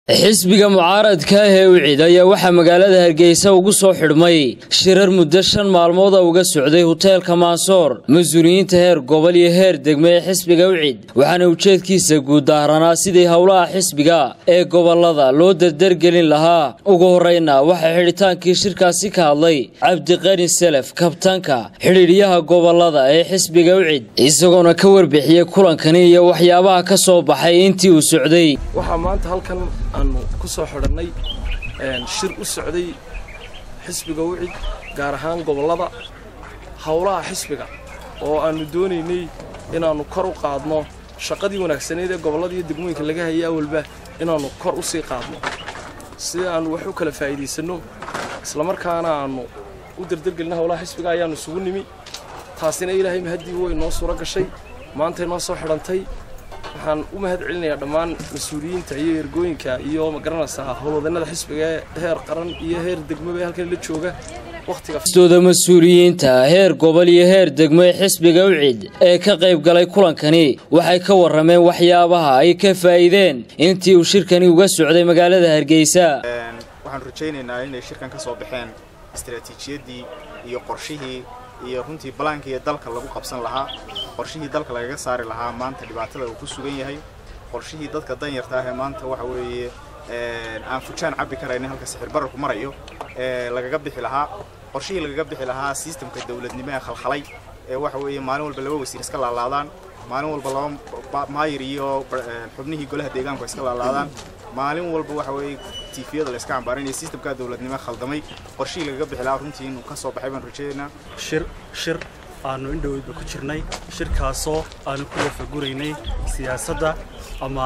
xisbiga mucaaradka ah ee wicid ayaa waxaa magaalada hargeysa ugu soo xidhmay shirar muddo shan maalmooda uga socday hoteelka maasoor mas-uuliyiinta heer gobol iyo heer degme ee xisbiga wicid waxaana ujeedkiisa guud daaranaa sidii howlaha xisbiga ee gobolada loo dardargelin lahaa ugu horreyna waxaa xidhitaankii shirkaasi ka hadlay cabdiqani selef kabtanka xidhiidhyaha gobolada ee xisbiga wicid isagoona ka warbixiyey kulankani iyo waxyaabaha ka soo baxay intii uu socday waxaa maanta halkan aanu ku soo xidhannay shir u socday xisbiga wicid gaar ahaan gobollada howlaha xisbiga oo aannu doonaynay inaannu kor u qaadno shaqadii wanaagsaneyd ee gobollada iyo degmooyinka laga hayay awalba inaannu kor u sii qaadno si aannu wax u kala faa'iidaysanno islamarkaana aannu u dardargelino howlaha xisbiga ayaannu isugu nimi taasina ilaahay mahaddii way noo suuro gashay maantay noo soo xidhantay waxaan u mahad celinayaa dhammaan mas-uuliyiinta iyo ergooyinka iyo magaranaysaa howlwadannada xisbiga ee heer qaran iyo heer degmaba ee halkan la jooga waqtigastooda mas-uuliyiinta heer gobol iyo heer degmo ee xisbiga wicid ee ka qayb galay kulankani waxay ka warrameen waxyaabaha ay ka faa'iideen intii uu shirkani uga socday magaalada hargeysa waxaan rajaynaynaa inay shirkan ka soo baxeen istaraatiijiyaddii iyo qorshihii iyo runtii balaankii dalka lagu qabsan lahaa qorshihii dalka lagaga saari lahaa maanta dhibaatada uu ku sugan yahay qorshihii dadka danyarta ah ee maanta waxa weeye aan fujaan cabbi karaynin halka sixir bararku marayo ee lagaga bixi lahaa qorshihii lagaga bixi lahaa sistamka dawladnimo ee khalkhalay ee waxa weeye maalin walba laba wasiir iska laalaadaan maalin walba laba maayir iyo xubnihii golaha deegaanku iska laalaadaan maalin walba waxa weeye tiifiyada la iska cambaarinayo sistamka dawladnimo khaldamay qorshihii lagaga bixi lahaa runtii inuu ka soo baxay baan rajaynaynaa shir shir aanu indhoweydba ku jirnay shirkaasoo aanu ku wafaguraynay siyaasadda ama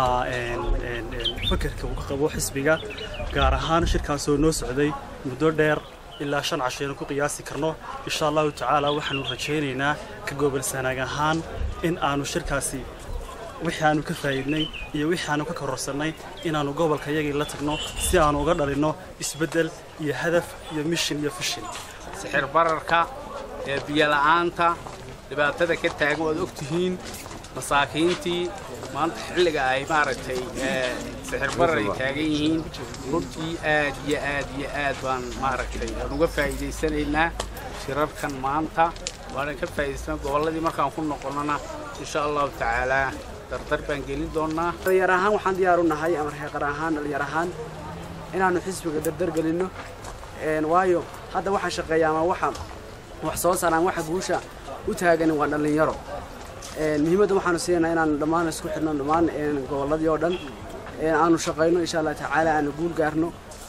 fakerka uu ka qabo xisbiga gaar ahaan shirkaasoo noo socday muddo dheer ilaa shan cashaynu ku qiyaasi karno insha allahu tacaala waxaanu rajaynaynaa ka gobolsanaag ahaan in aanu shirkaasi wixii aanu ka faa'iidnay iyo wixii aanu ka kororsannay inaannu gobolka yagii la tagno si aanu uga dhalinno isbeddel iyo hadaf iyo mishin iyo fishin sixir bararka ee biyola'aanta dhibaatada ka taagan waad og tihiin masaakiintii maanta xilliga ay maaragtay sixir barar ay taagan yihiin runtii aad iyo aad iyo aad baan maaragtay aan uga faa'iidaysanaynaa shirarkan maanta waanan ka faa'idaysana gobolladii markaan ku noqonnona insha allahu tacaalaa dardar baan gelin doonnaa dhalinyar ahaan waxaan diyaar u nahay ama reeqar ahaan dhalinyar ahaan inaannu xisbiga dardar gelinno waayo hadda waxaa shaqeeya ama waxa wax soo saaraan waxa guusha u taaganin waa dhallinyaro muhiimadda waxaanu siinaynaa inaanu dhammaan isku xidhno dhammaan gobolladii oo dhan aanu shaqayno insha allah tacaala aanu guul gaarno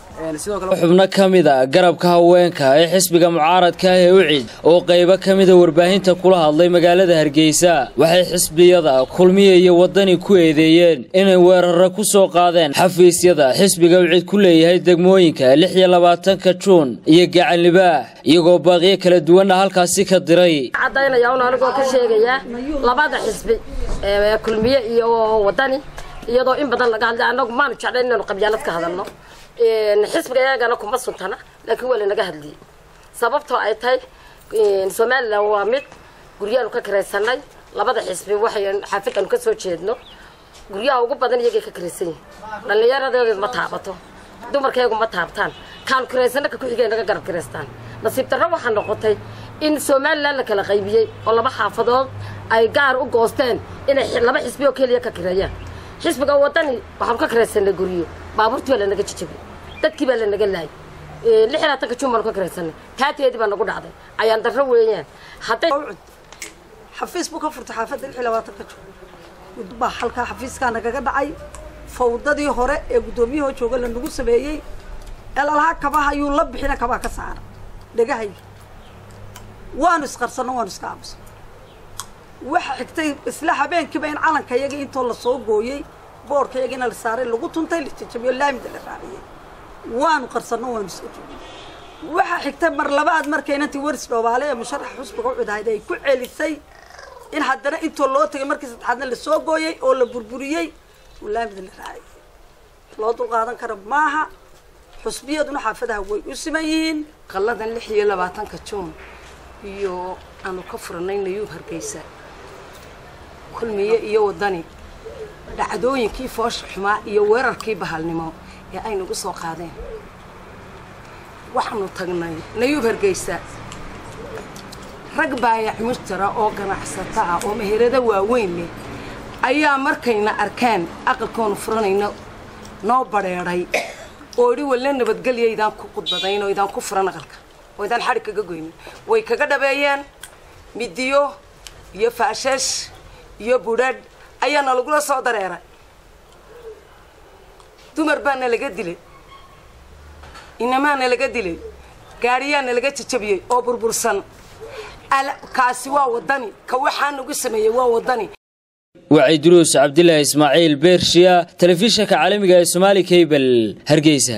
xubno ka mid a garabka haweenka ee xisbiga mucaaradka ah ee wicid oo qaybo ka mida warbaahinta kula hadlay magaalada hargeysa waxay xisbiyada kulmiya iyo waddani ku eedeeyeen inay weeraro ku soo qaadeen xafiisyada xisbiga wicid ku leeyahay degmooyinka lix iyo labaatanka juun iyo gacanlibaax iyagoo baaqiyo kala duwanna halkaasi ka diray caddaynaya un anigoo ka sheegayaa labada xisbi kulmiye iyo waddani iyadoo in badan laga hadlay annagu maanu jeclayn inaanu qabyaalad ka hadalno xisbiga iyagana kuma suntana laakiin waa lanaga hadliyey sababtoo ay tahay somalilan waa mid guryaanu ka kiraysanay labada xisbi waxay xaafidanu ka soo jeedno guryaha ugu badan iyagay ka kiraysan yihin dhallinyaradeedu ma taabato dumarkeegu ma taabtaan kaanu kiraysana ka kuxigay naga garab kiraystaan nasiib darro waxaa noqotay in somalilan la kala qaybiyey oo laba xaafadood ay gaar u goosteen inay laba xisbi oo keliya ka kireeyaan xisbiga waddani waxaanu ka kiraysanay guryo baabuurtii baa lanaga jijabay dadkii baa lanaga laayay lix iyo labaatanka juun baanu ka kiraysanay taateedii baa nagu dhacday ayaan darro weeyaan hadday xafiis buu ka furtay xaafadda lix iyo labaatanka juun baa halkaa xafiiskaa nagaga dhacay fawdadii hore ee guddoomiyahoo jooga lanagu sameeyey ee lalahaa kabaha ayuu la bixina kabaa ka saara dhegahayga waanu isqarsanno waanu iska aamusan waxa xigtay isla habeenkiiba in calanka yagii intoo la soo gooyey boorka yagiina la saaray lagu tuntay la jajabiyo laamida la raaciyey waanu qarsanno waanu iska joogin waxa xigtay mar labaad markaynantii waris dhoobaale ee musharaxa xusbiga u cudahayd ay ku celisay in haddana intoo loo tegay markii saddexaadna la soo gooyey oo la burburiyey oo laamida la raaciyey loo dulqaadan kara maaha xusbiyaduna xaafadaha way u siman yihiin qalladan lix iyo labaatanka juun iyo aanu ka furanay nayuub hargeysa kulmiye iyo waddani dhacdooyinkii foosha xumaa iyo weerarkii bahalnimo ee ay nagu soo qaadeen waxaanu tagnay nayuub hargeysa rag baayac mujtara oo ganacsato ah oo meherado waaweyn leh ayaa markayna arkeen aqalkoonu furanayno noo badheedhay oo idhi walle nabadgelya idaan ku qudbadayn oo idaan ku furan aqalka oo idaan xadhig kaga goynin way kaga dhabeeyeen midiyo iyo faashash iyo budhadh ayaana lagula soo dareeray dumar baana laga dilay inamaana laga dilay gaadhiyaana laga jajabiyey oo burbursan kaasi waa wadani ka waxaa nagu sameeyey waa wadani wacyi duruus cabdilaahi ismaaciil beershiya telefishinka caalamiga ee somaali cable hargeysa